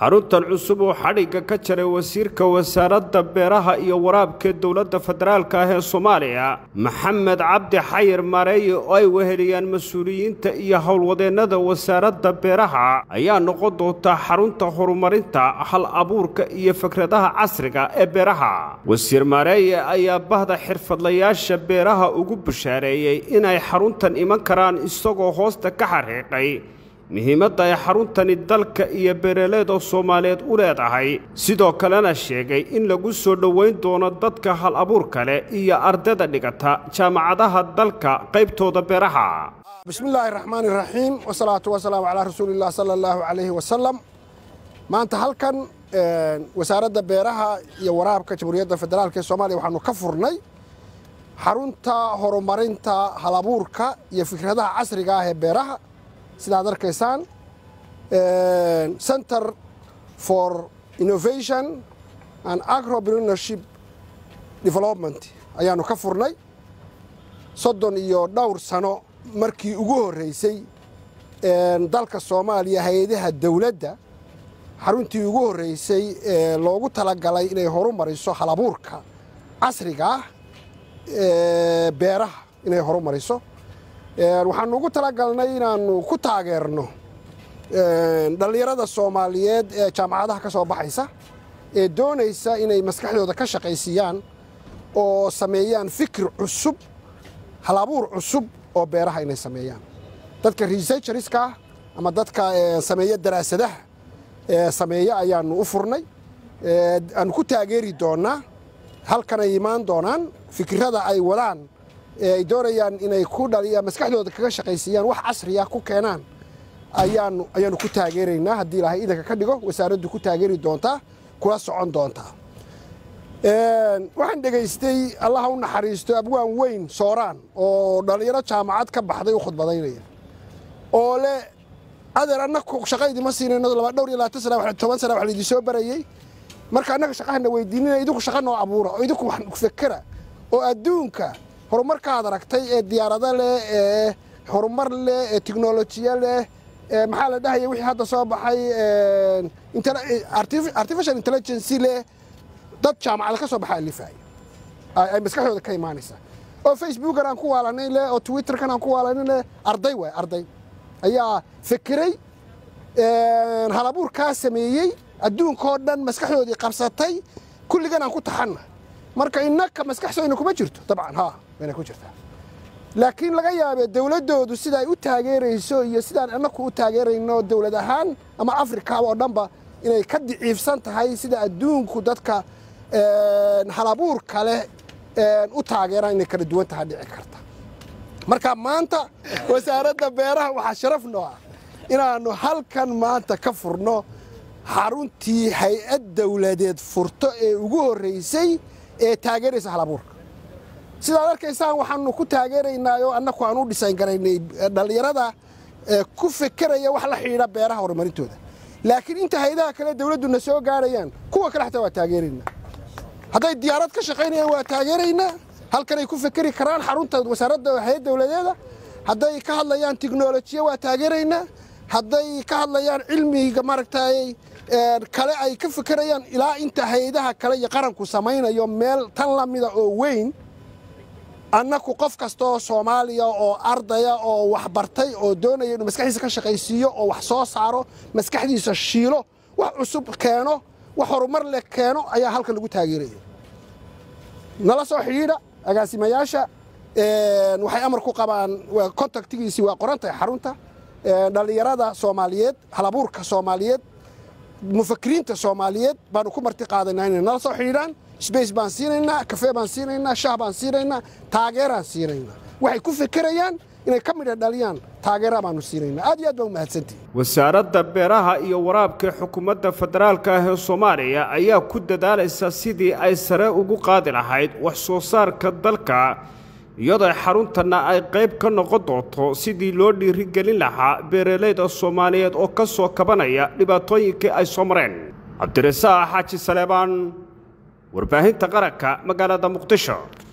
xaruntan cusub oo xadhigga ka jaray wasiirka wasaaradda beeraha iyo waraabka dowladda federaalka ah ee soomaaliya maxamed cabdi xayir maareeye oo ay weheliyaan mas-uuliyiinta iyo howlwadeennada wasaaradda beeraha ayaa noqon doonta xarunta horumarinta hal abuurka iyo fikradaha casriga ee beeraha wasiir maareeye ayaa bahda xirfadlayaasha beeraha ugu bashaareeyey inay xaruntan iman karaan isagoo hoosta ka xariiqay muhiimadda ay xaruntani dalka iyo beeraleeda soomaaliyeed u leedahay sidoo kalena sheegay in lagu soo dhowayn doono dadka hal abuurka leh iyo ardayda dhigata jaamacadaha dalka qaybtooda beeraha bismillaahi raxmaani raxiim wasalaatu wasalaamu calaa rasuuliillah sala allahu calayhi wasalam maanta halkan wasaaradda beeraha iyo waraabka jamhuuriyadda federaalk ee soomaaliya waxaanu ka furnay xarunta horumarinta hal abuurka iyo fikradaha casriga ah ee beeraha sidaad arkaysaan center for innovation and agropreneurship development ayaanu ka furnay soddon iyo dhowr sano markii ugu horreysay dalka soomaaliya hay-adaha dowladda xaruntii ugu horreysay ee loogu talagalay inay horumariso hal abuurka casriga ah beeraha inay horumariso waxaanu ugu talagalnay inaanu ku taageerno dhallinyarada soomaaliyeed ee jaamacadaha ka soo baxaysa ee doonaysa inay maskaxdooda ka shaqaysiiyaan oo sameeyaan fikir cusub hal abuur cusub oo beeraha inay sameeyaan dadka researcheriska ah ama dadka sameeya daraasadaha sameeya ayaanu u furnay aanu ku taageeri doonnaa halkanay imaan doonaan fikirada ay wadaan ay doonayaan inay ku dhaliyaan maskaxdooda kaga shaqaysiiyaan wax casriya ku keenaan ayaanu ayaanu ku taageeraynaa haddii ilaahay idanka ka dhigo wasaaraddu ku taageeri doontaa kula socon doontaa waxaan dhegaystay allaha u naxariisto abwaan weyn sooraan oo dhallinyaro jaamacad ka baxday u khudbadaynaya oo le adeer annaku shaqa idima siinayno laba dhowr iyo labaatan sana toban sana wax laydin soo barayey marka annaga shaqahana weydiinina idinku shaqa noo abuura oo idinku wax fekera oo adduunka horumarkaad aragtay ee diyaarado leh ee horumar leh ee tiknolojiya leh maxaa la dhahaya wixii hadda soo baxay artificial intelligency leh dad jaamacada ka soo baxa alifaaya ay maskaxdooda ka imaanaysaa oo facebookan aan ku waalanay leh oo twitterkan aan ku waalanay leh arday waay arday ayaa fekeray halabuurkaa sameeyey adduunkao dhan maskaxdoodii qabsatay kulligan aan ku taxanna marka innaka maskaxsooyna kuma jirto dabcan ha wayna ku jirtaa laakiin laga yaabee dowladdoodu sida ay u taageerayso iyo sidaan annaku u taageerayno dowlad ahaan ama afrika oo dhanba inay ka diciifsan tahay sida adduunku dadka halabuurka leh u taageeraan inay kala duwan tahay dhici karta marka maanta wasaaradda beeraha waxaa sharaf noo ah inaannu halkan maanta ka furno xaruntii hay-ad dowladeed furto ee ugu horraysay ee taageeraysa halabuurka sidaad arkaysaan waxaanu ku taageeraynaa oo annaku aan u dhisayn garaynay dhallinyarada ku fekeraya wax la xidhiidha beeraha horumarintooda laakiin inta hay-adaha kale dowladduna soo gaarayaan kuwa kale xataa waa taageeraynaa hadday diyaarad ka shaqaynayaan waa taageeraynaa halkanay ku fekeri karaan xarunta wasaaradda hay-ad dowladeeda hadday ka hadlayaan tiknolojiya waa taageeraynaa hadday ka hadlayaan cilmiga maaragtay kale ay ka fekerayaan ilaa inta hay-adaha kale iyo qaranku samaynayo meel tan la mida oo weyn annaku qof kastaoo soomaaliya oo ardaya oo waxbartay oo doonaya inuu maskaxdiisa ka shaqaysiiyo oo wax soo saaro maskaxdiisa shiilo wax cusub keeno wax horumar leh keeno ayaa halkan lagu taageeraya nala soo xidhiidha agaasimayaasha waxay amar ku qabaan contactigiisii waa qorantahay xarunta dhallinyarada soomaaliyeed halabuurka soomaaliyeed mufakiriinta soomaaliyeed baanu ku marti qaadaynaa inay nala soo xidhiidhaan sbace baan siinaynaa kafee baan siinaynaa shah baan siinaynaa taageeraan siinaynaa waxay ku fekerayaan inay ka midha dhaliyaan taageera baanu siinaynaa aad iyo aad baa u mahadsantihi wasaaradda beeraha iyo waraabka xukuumadda federaalka ah ee soomaaliya ayaa ku dadaalaysa sidii ay sare ugu qaadi lahayd wax soo saarka dalka iyadoo xaruntanna ay qayb ka noqon doonto sidii loo dhiirigelin lahaa beeralayda soomaaliyeed oo ka soo kabanaya dhibaatooyinkii ay soo mareen cabdirasaaq xaaji saleebaan warbaahinta qaranka magaalada muqdisho